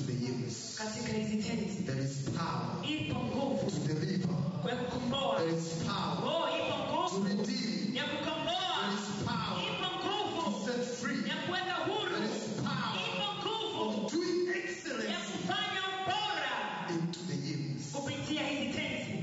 into the hymns. katika hizi tenzi There is power ipo nguvu to deliver. kwa kukomboa There is power oh ipo to nguvu redeem. ya kukomboa There is power ipo to nguvu set free. ya kuweka huru There is power ipo nguvu of doing ya excellence kufanya ubora into the hymns. kupitia hizi tenzi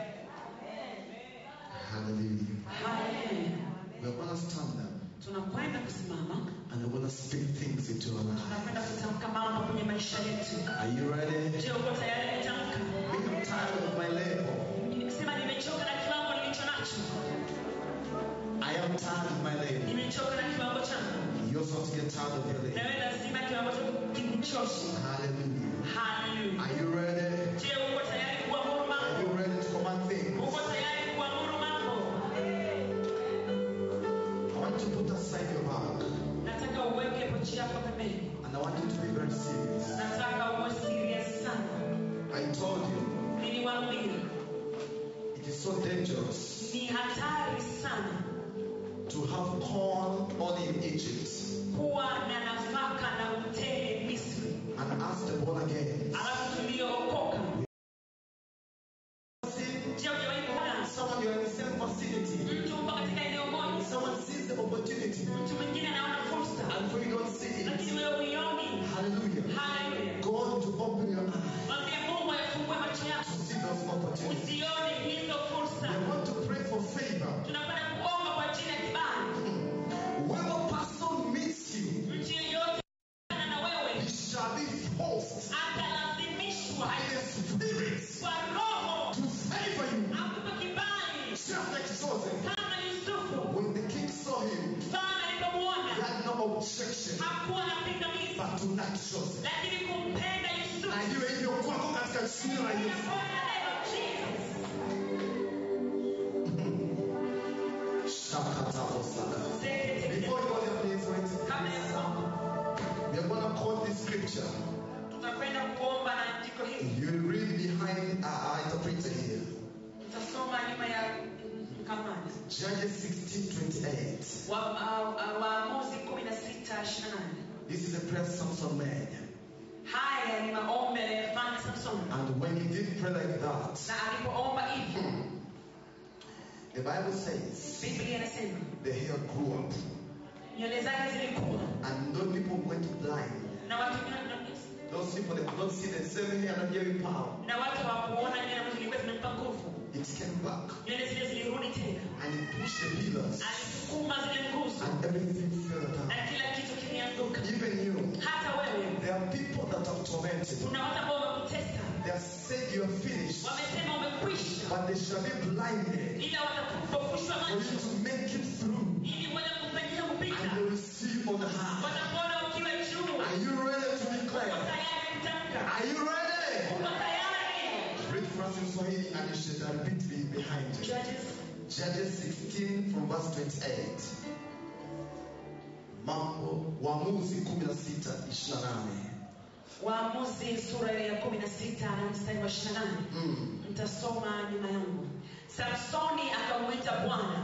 Hallelujah. haleluya We're going to stand up tunakwenda kusimama and we're going to speak things into our life. tunakwenda kutamka mambo kwenye maisha yetu Are you ready? je uko tayari kutamka I'm tired of my label. sema nimechoka na kiwango nilicho nacho I am tired of my label. nimechoka na kiwango changu You also have to get tired of your label. nawe lazima kiwango chako kikuchoshe Hallelujah. haleluya Are you ready? je uko tayari kuamuru Are mambo you ready to command things? uko tayari kuamuru mambo I want you to put aside your bag nataka uweke pochi yako pembeni and I want you to be very serious. nataka uwe serious sana I told you niliwaambia it is so dangerous ni hatari sana to have corn only in Egypt kuwa na nafaka na utele misri and ask the born again. alafu tuliookoka See, je ujawahi kuona someone you're in the same vicinity. mtu upo katika eneo moja Someone sees the opportunity mtu mwingine anaona fursa and for you don't see lakini it. wewe uioni Hallelujah. haleluya God to open your eyes mwambie mungu afungue macho yako to see those opportunities. usione hizo We fursa want to pray for favor. tunakwenda kuomba kwa ajili ya kibali Whoever person meets you, mtu yeyote ana na he wewe shall be forced atalazimishwa by the spirits kwa roho to favor you. akupe kibali Just like Joseph. kama yusufu When the king saw him, mfalme he alipomuona had no objection hakuwa na pingamizi but to like Joseph. lakini kumpenda yusufu Na iwe hivyo kwako katika jina la Yesu. Shakatabosaka. Before you go there, please wait. kabla ya kuomba We are going to quote this scripture. tutakwenda kuomba na andiko hili You will read behind our our interpreter here. tutasoma nyuma ya mkamani Judges 16:28. Wa- wa- wa- waamuzi kumi na sita ishirini na nane This is a prayer Samson made. haya ni maombi aliyofanya samsoni And when he did pray like that, na alipoomba hivi the Bible says biblia inasema the hair grew up. nywele zake zilikuwa And those people went blind. na watu na- na- Those people they could not see the same hair and hearing power. na watu hawakuona nywele ambazo zilikuwa zimempa nguvu It came back nywele zile zilirudi tena and it pushed the pillars alisukuma zile nguzo and everything fell na down. kila kitu kimeanguka Even you, hata wewe there are people that have tormented. you. kuna watu ambao wamekutesa They have said you are finished, wamesema umekwisha but they shall be blinded ila watapofushwa for you macho to make it through. ili uweze kufanyia And kupita they will see you on high. watakuona ukiwa juu Are you ready to uko declare? tayari kutamka Are you ready? uko tayari Read for us in Swahili and you should repeat me behind you. Judges Judges 16 from verse 28. Mambo Waamuzi 16 28. waamuzi sura ile ya kumi na sita na mstari wa ishiri na nane Mm. mtasoma nyuma yangu samsoni akamwita bwana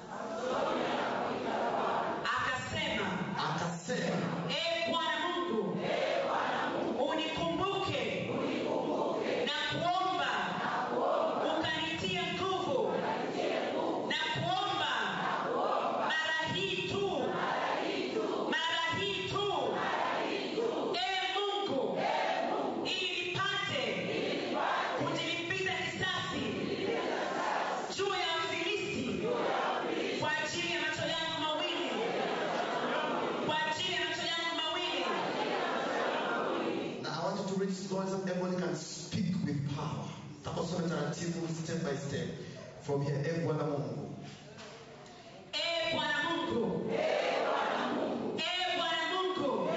akasema Akasema, e bwana mungu unikumbuke na kuomba ukanitia nguvu na kuomba mara hii tu mara hii tu e mungu ili nipate kujilipiza kisasi juu ya wafilisti kwa ajili ya macho yangu mawili kwa ajili ya macho yangu mawili Now I want you to read stories that everyone can speak with power. Takosome taratibu step by step. From here, e Bwana Mungu. e bwana mungu e bwana mungu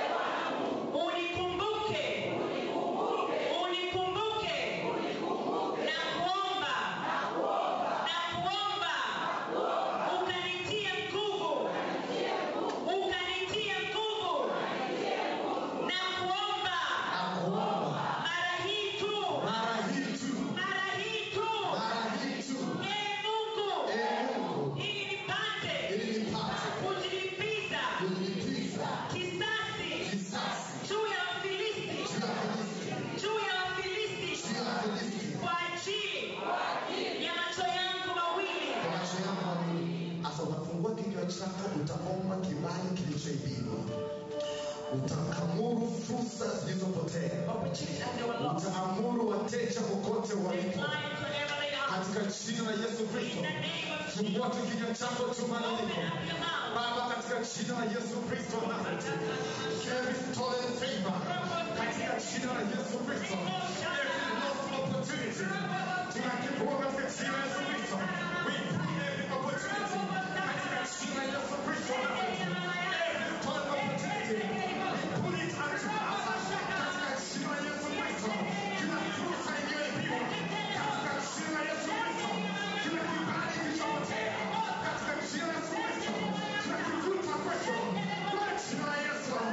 unikumbuke unikumbuke na kuomba na kuomba ukanitia nguvu ukanitia nguvu na kuomba Nakuomba mara hii tu mara hii tu, mara hii tu mara hii tu. e mungu utaamuru fursa zilizopotea opportunities as they were lost. utaamuru wateja kokote They walipo climbed wherever they are. katika jina la yesu In kristo the name of Jesus, tumote kinywa chako open tumaliko up your mouth. baba katika jina la yesu kristo wa nazareti every stolen favor katika jina la yesu kristo every lost opportunity tunakipua katika jina la yesu kristo we pull every opportunity katika jina la yesu kristo wa nazareti every stolen opportunity we pull it unto us katika jina la yesu kristo kila fursa iliyoibiwa katika jina la yesu kristo kila kibali kilichopotea katika jina la yesu kristo tunakivuta kwetu kwa jina la yesu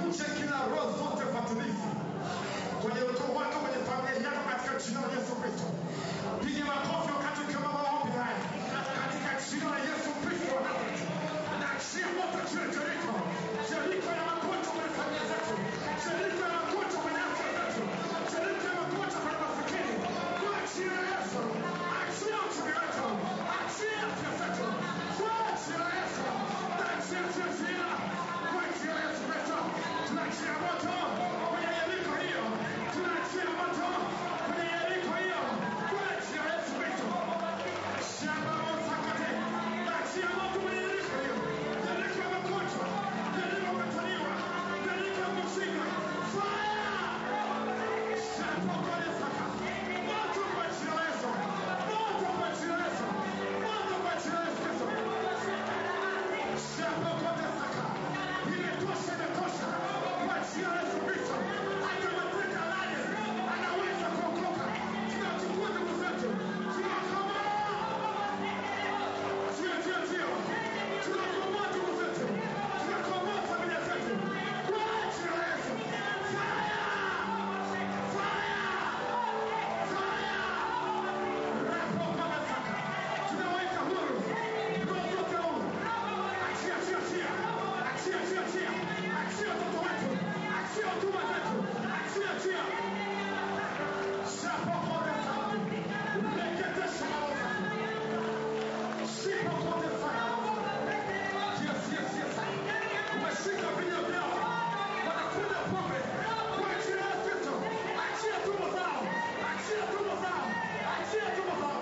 Vunje kila roho zote fatilifu kwenye ukoo wako, kwenye familia yako, katika jina la Yesu Kristo. Piga makofi wakati ukiomba maombi haya katika jina la Yesu Kristo wa Nazareti. Naachia moto juu ya Jeriko, Jeriko ya magonjwa kwenye familia zetu, Jeriko ya magonjwa kwenye afya zetu, Jeriko ya magonjwa kwenye masikini. Kwa jina la Yesu, achia uchumi wetu, achia afya zetu, kwa jina la Yesu, achia achia achia, kwa jina la Yesu Kristo, tunaachia moto kwenye Yeriko hiyo, tunaachia moto kwenye Yeriko hiyo, kwa jina la Yesu Kristo. Shamba la Sakate, achia moto kwenye Yeriko hiyo, Yeriko ya magonjwa, Yeriko ya kutaliwa, Yeriko ya kushindwa. Fire! Shamba kwenye Saka, moto kwa jina la Yesu, moto kwa jina la Yesu, moto kwa jina la Yesu Kristo. Shamba kwenye Saka, imetosha, imetosha kwa jina la Yesu Kristo. Hata mateka nane anaweza kuokoka. Tunachukua ndugu zetu, tunawakomboa. Sio, sio, sio. Tunakomboa ndugu zetu. Tunakomboa familia zetu. Kwa jina la Yesu. Fire! Fire! Fire! Rapo kama saka. Tunaweka huru. Roho zote huru. Achia, achia, achia. Achia, achia, achia. Achia watoto wetu. Achia huduma zetu. Achia, achia. Shapo kama saka. Reketesha maovu. Shika kote sana. Yes, yes, yes. Umeshika vinywa vyao. Wanakunywa pombe. Kwa jina la Kristo. Achia tumbo zao. Achia tumbo zao. Achia tumbo zao.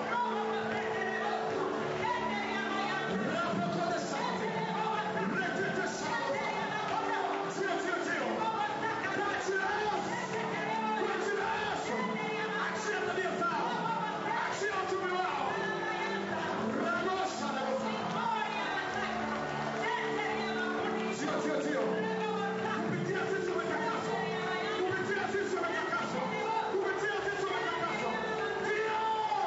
Rapo kote sana. Reketesha maovu. Sio, sio, sio. Kwa jina la Yesu. Kwa jina la Yesu. Achia tabia zao. Achia uchumi wao. Ramosha na Bwana. Sio, sio, sio. Kupitia sisi wametakaswa. Kupitia sisi wametakaswa. Kupitia sisi wametakaswa. Ndio.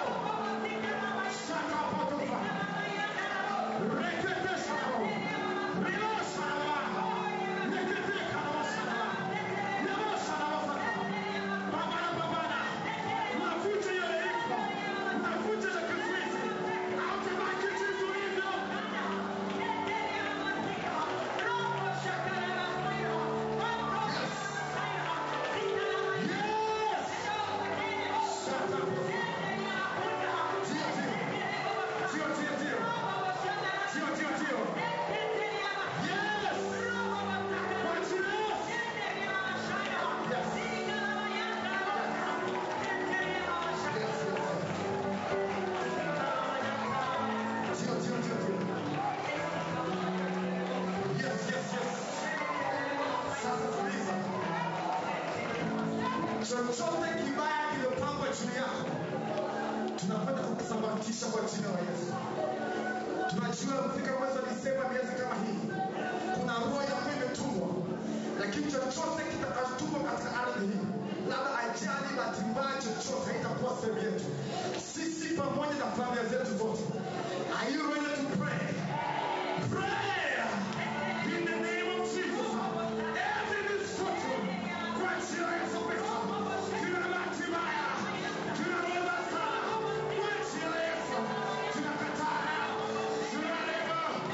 Shaka potofa. Rekebisha roho. Riosha na Bwana. Rekebika na Bwana. Riosha na Bwana. Pambana, pambana. Unavunja hiyo Yeriko. Unavunja ile kizuizi. Hautabaki jinsi ulivyo. Yes. Shut up. Ndio, ndio. Ndio, ndio, ndio. Ndio, ndio, ndio. Yes. Kwa jina la Yesu. Yes. Ndio, ndio, ndio, ndio. Yes, yes, yes. Sasa tuliza. Chochote kibaya kimepangwa juu yako, tunakwenda kukusambaratisha kwa jina la Yesu. Tunajua kufika mwezi wa Disemba, miezi kama hii, kuna roho yako imetumwa, lakini chochote kitakachotumwa katika ardhi hii, labda ajali, bahati mbaya, chochote haitakuwa sehemu yetu. Sisi pamoja na familia zetu zote. Are you ready to pray? Pray in the name of Jesus. Every misfortune, kwa jina la Yesu Kristo, kila bahati mbaya, kila roho sana, kwa jina la Yesu, tunakataa, tunalema,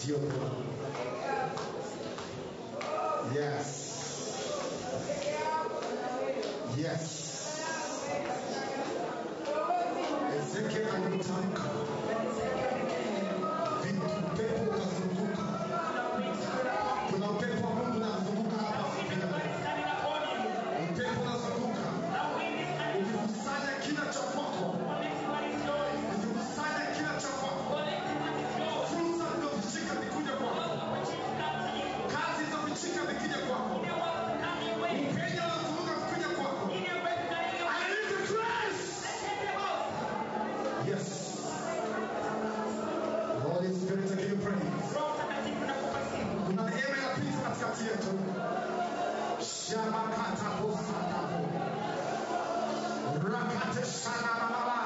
Ndio Bwana. Yes. Yes. Ezekiel alitamka vitu, pepo ukazunguka. Kuna upepo wa Mungu unazunguka hapa asubuhi. Upepo unazunguka ukikusanya kila cha kwako, ukikusanya kila cha kwako. Fursa zilizofichika zikuja kwako, kazi zilizofichika zikija kwako, upenya unazunguka kuja kwako. I need the grace. Yes. Holy Spirit, I give you praise. Kuna neema inapita katikati yetu. Shabakata posatapo. Rakate shanababa.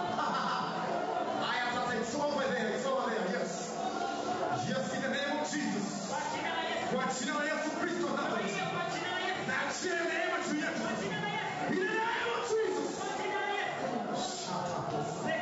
Aya sasa, it's over there, it's over there, yes. Yes, in the name of Jesus. Kwa jina la Yesu Kristo wa Nazareti. Naachia neema juu yetu. In the name of Jesus. Shatapo.